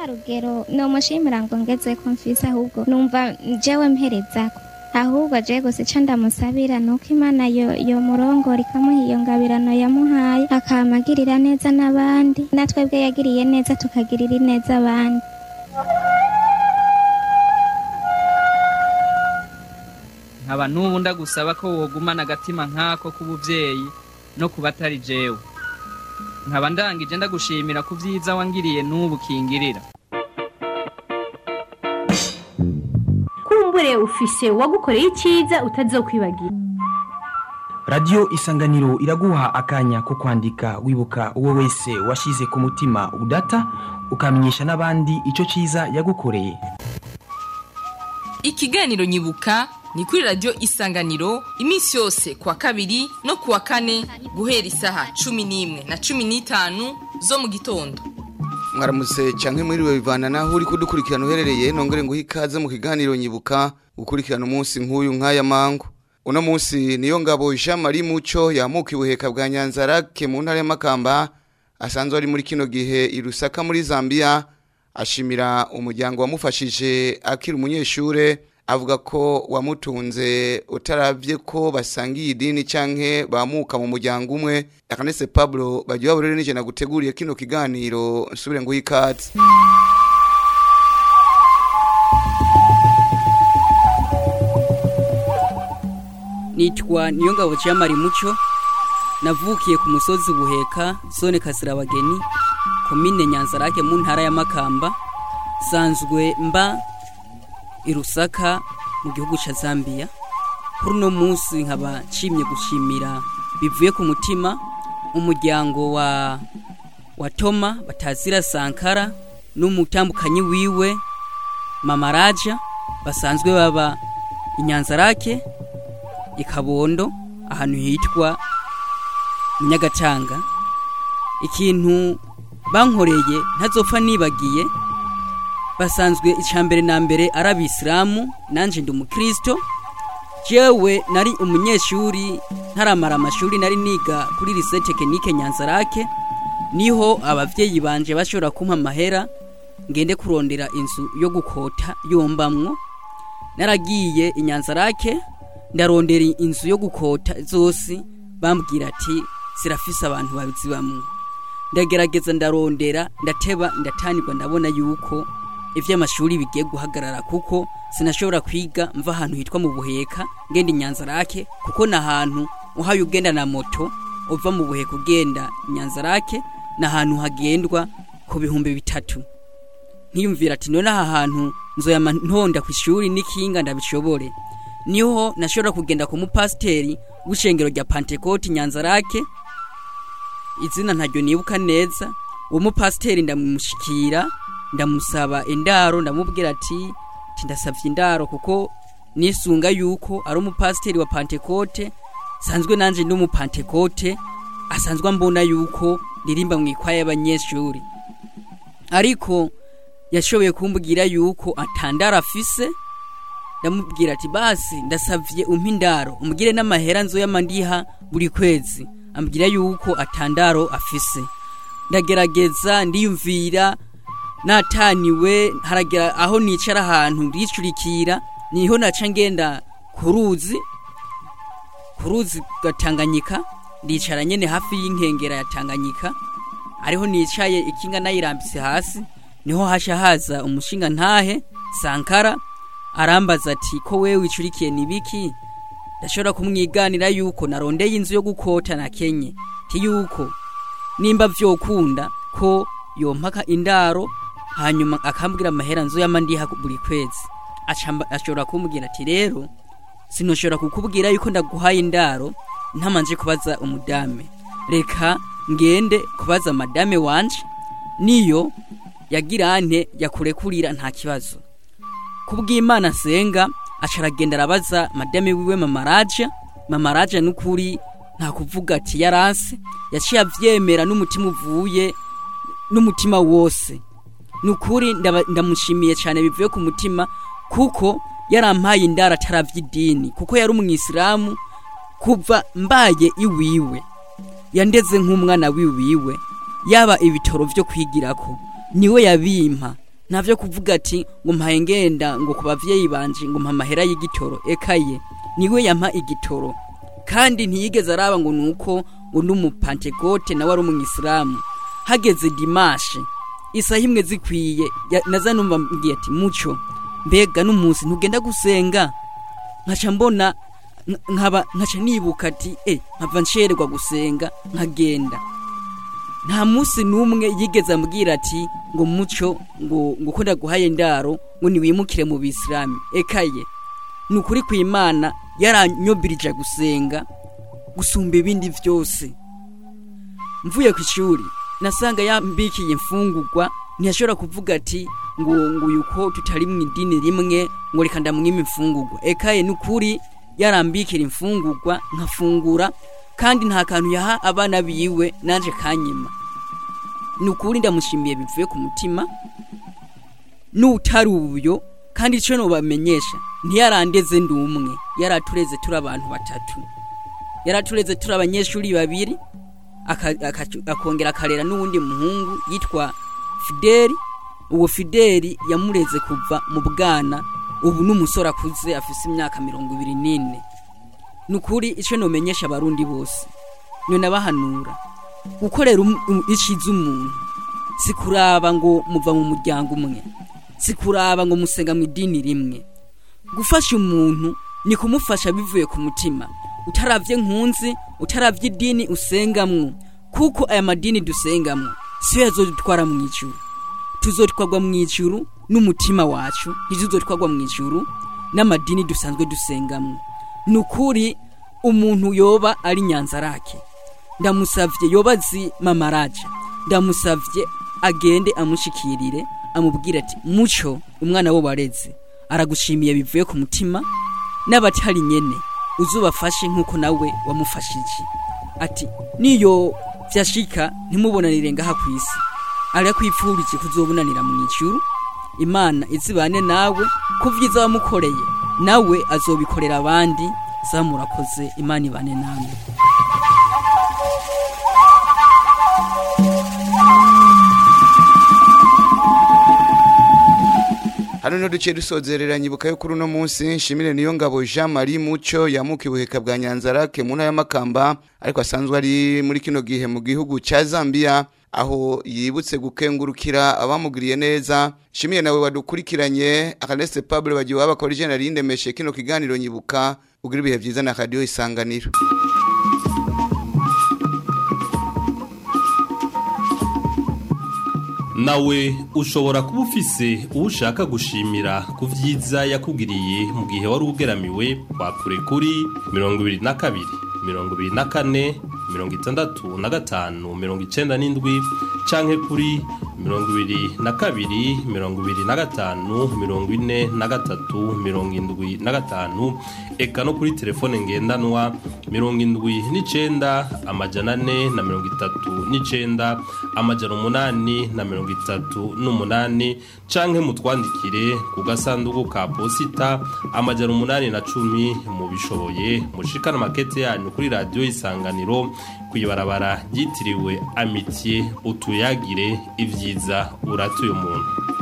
rugero nomushimira ngo ngeze ko mfise ahubwo numva jewe mperezako ahubwo je gusa ico ndamusabira nuko imana yo yo murongora ikamuha iyo ngabirano yamuhaye akamagirira neza n'abandi natwebwe yagiriye neza tukagirira neza abandi nkaba n'ubu ndagusaba ko wogumana agatima nk'ako k'ubuvyeyi no ku batari jewe nkaba ndangije ndagushimira ku vyiza wangiriye n'ubu kingirira kumbure ufise uwagukoreye icyiza utazokwibagira radiyo isanganiro iraguha akanya ko kwandika wibuka uwo wese washyize ku mutima udata ukamenyesha n'abandi icyo cyiza yagukoreye ikiganiro nyibuka ni kuri radiyo isanganiro iminsi yose kuwa kabiri no kuwa kane guhera isaha cumi n'imwe na cumi n'itanu zo mu gitondo mwaramutse canke mwiriwe bivana naho uri kudukurikirana uherereye nongere nguhe ikaze mu kiganiro nyibuka gukurikirana umunsi nk'uyu nk'aya mangu uno munsi niyo ngabo Jean Marie Muco yamuka ibuheka bwa Nyanzarake mu ntara y'Amakamba asanzwe ari muri kino gihe i Lusaka muri Zambia ashimira umuryango wamufashije akiri umunyeshure avuga ko wamutunze utaravye ko basangiye idini canke bamuka mu muryango umwe akanese Pablo bagiye baburere nije naguteguriye kino kiganiro nsubire ngo yikaze nitwa niyongabo cyamari muco navukiye ku musozi buheka zone kasirabageni komine nyanzarake mu ntara ya makamba sanzwe mba i rusaka mu gihugu cya zambia kuri uno munsi nkaba nshimye gushimira bivuye ku mutima umuryango wa wa toma batazira sankara n'umutambukanyi wiwe mama raja basanzwe baba i nyanzarake i kabondo ahantu hitwa nyagacanga ikintu bankoreye ntazopfa nibagiye basanzwe icambere na mbere ari abisilamu nanje ndi umukristo jewe nari umunyeshuri ntaramara amashuri nari niga kuri lycée technique nyanzarake niho abavyeyi banje bashobora kumpa amahera ngende kurondera inzu yo gukota yombamwo naragiye inyanzarake ndarondera inzu yo gukota zose bambwira ati zirafise abantu babizibamwo ndagerageza ndarondera ndateba ndatanirwa ndabona yuko ivy'amashuri bigiye guhagarara kuko sinashobora kwiga mva ahantu hitwa mu buheka ngenda inyanzarake kuko na ahantu uhaye ugenda na moto uva mu buheka ugenda inyanzarake ni ahantu hagendwa ku bihumbi bitatu nkiyumvira ati none aha hantu nzoyama ntonda ku ishuri n'ikinga ndabishobore niho nashobora kugenda ku mupasiteri w'ishengero rya pantekoti nyanzarake izina ntaryo nibuka neza uwo mupasiteri ndamushikira ndamusaba indaro ndamubwira ati ndasabye indaro kuko nisunga yuko ari umupasiteri wa pantekote sanzwe nanjye ndi umupantekote asanzwe mbona yuko ririmba mu ikwaya y'abanyeshuri ariko yashoboye kumbwira yuko atandara afise ndamubwira ati basi ndasavye umpa indaro umugire n'amahera nzoyamandiha buri kwezi ambwira yuko atandaro afise ndagerageza ndiyumvira nataniwe haragera aho nicara ahantu ricurikira niho naca ngenda ku ruzi ku ruzi gatanganyika ndicara nyene hafi y'inkengera ya tanganyika ariho nicaye ikinga nayirambise hasi niho hasha haza umushinga ntahe sankara arambaza ati ko wewe wicurikiye nibiki ndashobora kumwiganira yuko narondeye inzu yo gukota na kenye ti yuko nimba vyokunda ko yompaka indaro hanyuma akambwira amahera nzu yamandiha buri kwezi ashobora kumbwira ati rero sinoshobora kukubwira yuko ndaguhaye indaro ntamanje kubaza umudame reka ngende kubaza madame wanje niyo yagirante yakurekurira nta kibazo kubw'imana senga acaragenda arabaza madame wiwe mamaraja mamaraja n'ukuri nta kuvuga ati yaranse yaciye avyemera n'umutima uvuye n'umutima wose nukuri ndamushimiye cyane bivuye ku mutima kuko yarampaye indara ataravy'idini kuko yari umwisilamu kuva mbaye iwiwe yandeze nk'umwana wiwiwe yaba ibitoro vyo kwigirako niwe yabimpa ntavyo kuvuga ati ngo mpaye ngenda ngo ku bavyeyi banje ngo mpa amahera y'igitoro ekaye niwe yampa igitoro kandi ntiyigeze araba ngo nuko ngo n'umupantekote nawe ari umwisilamu hageze dimashe isaha imwe zikwiye ya- naza numva mbwiye ati muco mbega n'umunsi ntugenda gusenga nkaca mbona nk- nkaba nkaca nibuka ati eh nkava nshererwa gusenga nkagenda nta munsi n'umwe yigeze ambwira ati ngo muco ngo ngo ko ndaguhaye ndaro ngo niwimukire mu bisilamu ekaye ni ukuri kw'imana yaranyobirije gusenga gusumba ibindi byose mvuye ku ishuri nasanga yambikiye imfungurwa ntiyashobora kuvuga ati ngo ngo uyu ko tutari mu idini rimwe ngo reka ndamwima imfungurwa ekaye ni ukuri yarambikira imfungurwa nkafungura kandi nta kantu yaha abana biwe nanje kanyima ni ukuri ndamushimiye bivuye ku mutima n'utari ubuyo kandi icyo nubamenyesha ntiyarandeze ndi umwe yaratureze turi abantu batatu yaratureze turi abanyeshuri babiri aka- aka- akongera akarera n'uwundi muhungu yitwa fideli uwo fideli yamureze kuva mu bwana ubu n'umusore akuze afise imyaka mirongo ibiri n'ine ni ukuri icyo numenyesha abarundi bose none abahanura gukorera um- um- iciza umuntu si kuraba ngo muva mu muryango umwe si kuraba ngo musenga mu idini rimwe gufasha umuntu ni kumufasha bivuye ku mutima utaravye nkunzi utaravye idini usengamwo kuko aya madini dusengamwo siyo yazodutwara mu ijuru tuzotwarwa mu ijuru n'umutima wacu ntituzotwarwa mu ijuru n'amadini dusanzwe dusengamwo ni ukuri umuntu yoba ari nyanzarake ndamusavye yoba azi mamaraja ndamusavye agende amushikirire amubwire ati muco umwana wo wareze aragushimiye bivuye ku mutima n'abatari nyene uzubafashe nk'uko nawe wamufashije ati niyo vyashika ntimubonanire ngaha ku isi arakwipfurije kuzobonanira mu ijuru imana izibane nawe ku vyiza wamukoreye nawe azobikorera abandi za murakoze imana ibane namwe hano no duce dusozerera nyibuka yo kuri uno munsi nshimire niyo ngabo Jean Marie Muco yamuka ibuheka bwa Nyanzarake mu ntara y'Amakamba ariko asanzwe ari muri kino gihe mu gihugu ca Zambia aho yibutse gukengurukira abamugiriye neza nshimiye nawe wadukurikiranye Akanese Pablo bagiye wabakora general indemeshe kino kiganiro nyibuka ugira ibihe vyiza na radio isanganiro nawe ushobora kuba ufise uwo ushaka gushimira ku byiza yakugiriye mu gihe wari ugeramiwe wakure kuri mirongo ibiri na kabiri mirongo ibiri na kane mirongo itandatu na gatanu mirongo icenda n'indwi canke kuri mirongo ibiri na kabiri mirongo ibiri na gatanu mirongo ine na gatatu mirongo indwi na gatanu eka no kuri telefone ngendanwa mirongo indwi n'icenda amajana ane na mirongo itatu n'icenda amajana umunani na mirongo itatu n'umunani canke mutwandikire ku gasanduku ka posita amajana umunani na cumi mubishoboye mushikana makete yanyu kuri radiyo isanganiro kw'ibarabara ryitiriwe amitiye utuyagire ibyiza uratuye umuntu